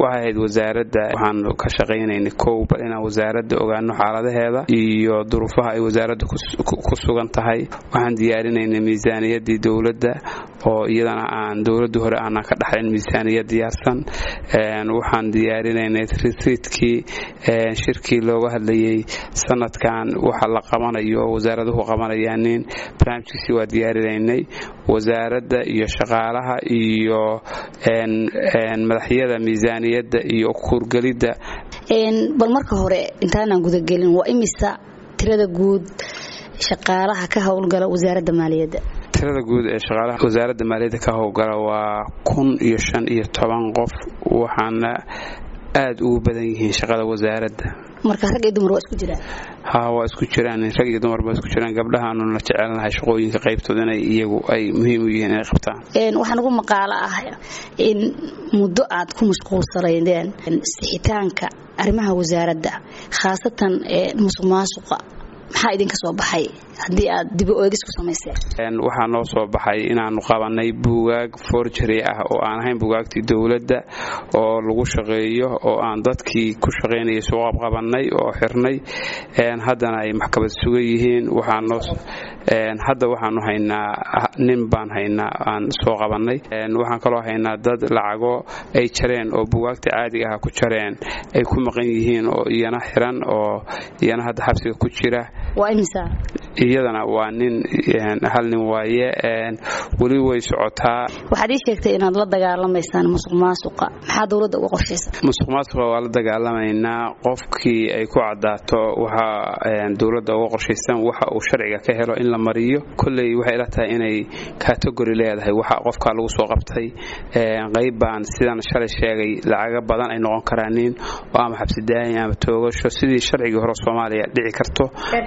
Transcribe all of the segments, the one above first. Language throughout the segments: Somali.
waxay ahayd wasaaradda waxaan ka shaqaynaynay kow bal inaan wasaaradda ogaano xaaladaheeda iyo duruufaha ay wasaaradda ku sugan tahay waxaan diyaarinaynay miisaaniyaddii dowladda oo iyadana aan dowladda hore aanan ka dhaxlayn miisaaniyad diyaarsan waxaan diyaarinaynay risiidkii shirkii looga hadlayay sanadkan waxa la qabanayo wasaaraduhu qabanayaanin barnaamijkiisii waa diyaarinaynay wasaaradda iyo shaqaalaha iyo madaxyada miisaaniyadda iyo kuurgelidda bal marka hore intaanaan gudagelin waa imisa tirada guud shaqaalaha ka howlgala wasaaradda maaliyadda tirada guud ee shaqaalaha wasaaradda maaliyadda ka howlgala waa kun iyo shan iyo toban qof waxaana aada ugu badan yihiin shaqada wasaaradda marka rag iyo dumar waa isku jiraan ha waa isku jiraan rag iyo dumar baa isku jiraan gabdhahaanuna jecelnahay shaqooyinka qaybtooda inay iyagu ay muhiim u yihiin inay qabtaan waxaan ugu maqaalo ah in muddo aad ku mashquulsanaydeen sixitaanka arrimaha wasaaradda khaasatan musuq maasuqa maxaa idinka soo baxay haddii aad dibo eegis ku samayseen waxaa noo soo baxay inaanu qabanay buugaag forgery ah oo aan ahayn buugaagtii dowladda oo lagu shaqeeyo oo aan dadkii ku shaqaynayay suuqab qabannay oo xirnay haddana ay maxkamad sugan yihiin hadda waxaanu haynaa nin baan haynaa aan soo qabannay waxaan kaloo haynaa dad lacago ay jareen oo buugaagta caadiga ah ku jareen ay ku maqan yihiin oo iyana xiran oo iyana hadda xabsiga ku jira iyadana waa nin hal nin waaye weli way socotaa waxaad ii sheegtay inaad la dagaalamaysaan musuq maasuqa maxaa dowladda uga qorshaysa musuq maasuqa waa la dagaalamaynaa qofkii ay ku cadaato waxa dowladda uga qorshaysan waxa uu sharciga ka helo in la mariyo kolley waxay ila tahay inay kategori leedahay waxa qofkaa lagu soo qabtay qayb baan sidan shalay sheegay lacaga badan ay noqon karaanin oo ama xabsidaayin ama toogasho sidii sharcigii hore soomaaliya dhici karto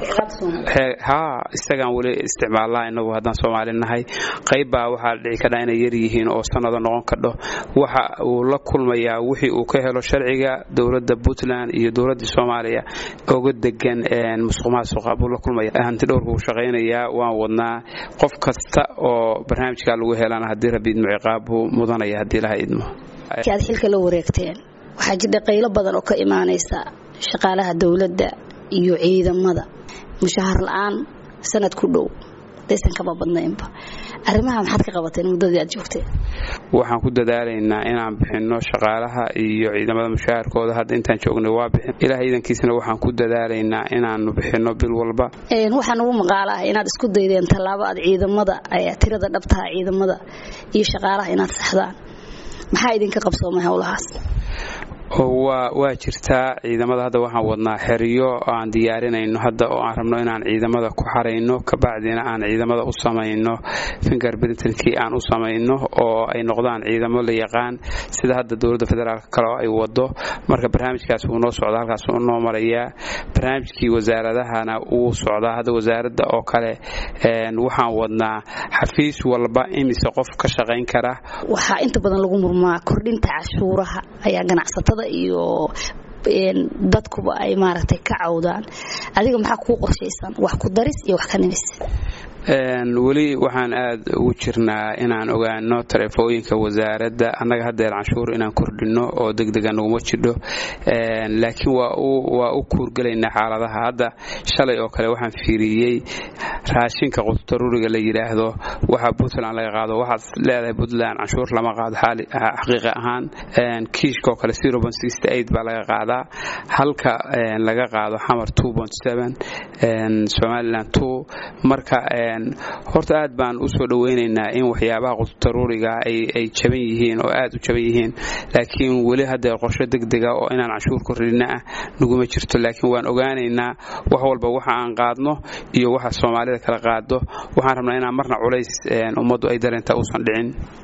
ha isagaan weli isticmaalnaa inagu haddaan soomaali nahay qayb baa waxaa dhici kadhaa inay yar yihiin oo sanado noqon kadho waxa uu la kulmayaa wixii uu ka helo sharciga dowladda puntland iyo dowladda soomaaliya oga degan musuq maasuqa buu la kulmaya hanti dhowrka uu shaqaynayaa waan wadnaa qof kasta oo barnaamijkaa lagu helana haddii rabbi idmo ciqaab buu mudanaya haddii laha idmo aad xilka la wareegteen waxaa jira qaylo badan oo ka imaanaysa shaqaalaha dowladda iyo ciidamada mushahar la-aan sanad ku dhow daysan kaba badnaynba arrimaha maxaad ka qabateen muddadii aad joogteen waxaan ku dadaalaynaa inaan bixinno shaqaalaha iyo ciidamada mushaharkooda hadda intaan joognay waa bixin ilaah ciidankiisana waxaan ku dadaalaynaa inaanu bixinno bil walba waxaan ugu maqaalo ah inaad isku daydeen tallaabo aad ciidamada tirada dhabtaha ciidamada iyo shaqaalaha inaad saxdaan maxaa idinka qabsoomay howlahaas waa jirtaa ciidamada hadda waxaan wadnaa xeriyo aan diyaarinayno hadda oo aan rabno inaan ciidamada ku xarayno kabacdina aan ciidamada u samayno fingerbrinkii aan u samayno oo ay noqdaan ciidamo la yaqaan sida hadda dowladda federaalk kale ay wado marka barnaamijkaas wuu noo socdaa halkaas uu noo marayaa barnaamijkii wasaaradahana wuu socdaa hadda wasaaradda oo kale waxaan wadnaa xafiis walba imise qof ka shaqayn kara waxaa inta badan lagu murmaa kordhinta cashuuraha ayaa ganacsatada iyo dadkuba ay maaragtay ka cawdaan adiga maxaa kuu qorshaysan wax ku daris iyo wax ka nimis weli waxaan aad ugu jirnaa inaan ogaano taleefooyinka wasaaradda annaga haddeer canshuur inaan kordhinno oo degdega naguma jidho laakiin waa u kuurgelaynaa xaaladaha hadda shalay oo kale waxaan fiiriyey raashinka qudutaruuriga la yidhaahdo waxa puntland laga qaado waxaad leedahay puntland canshuur lama qaado xaqiiqa ahaan kiishkaoo kale baa laga qaadaa halka laga qaado xamar somalilan marka horta aad baan u soo dhoweynaynaa in waxyaabaha qudutaruuriga ay jaban yihiin oo aad u jaban yihiin laakiin weli hadda qorsho degdega oo inaan canshuur kordhina ah naguma jirto laakiin waan ogaanaynaa wax walba waxa aan qaadno iyo waxa soomaalida kala qaado waxaan rabnaa inaan marna culays ummaddu ay dareenta uusan dhicin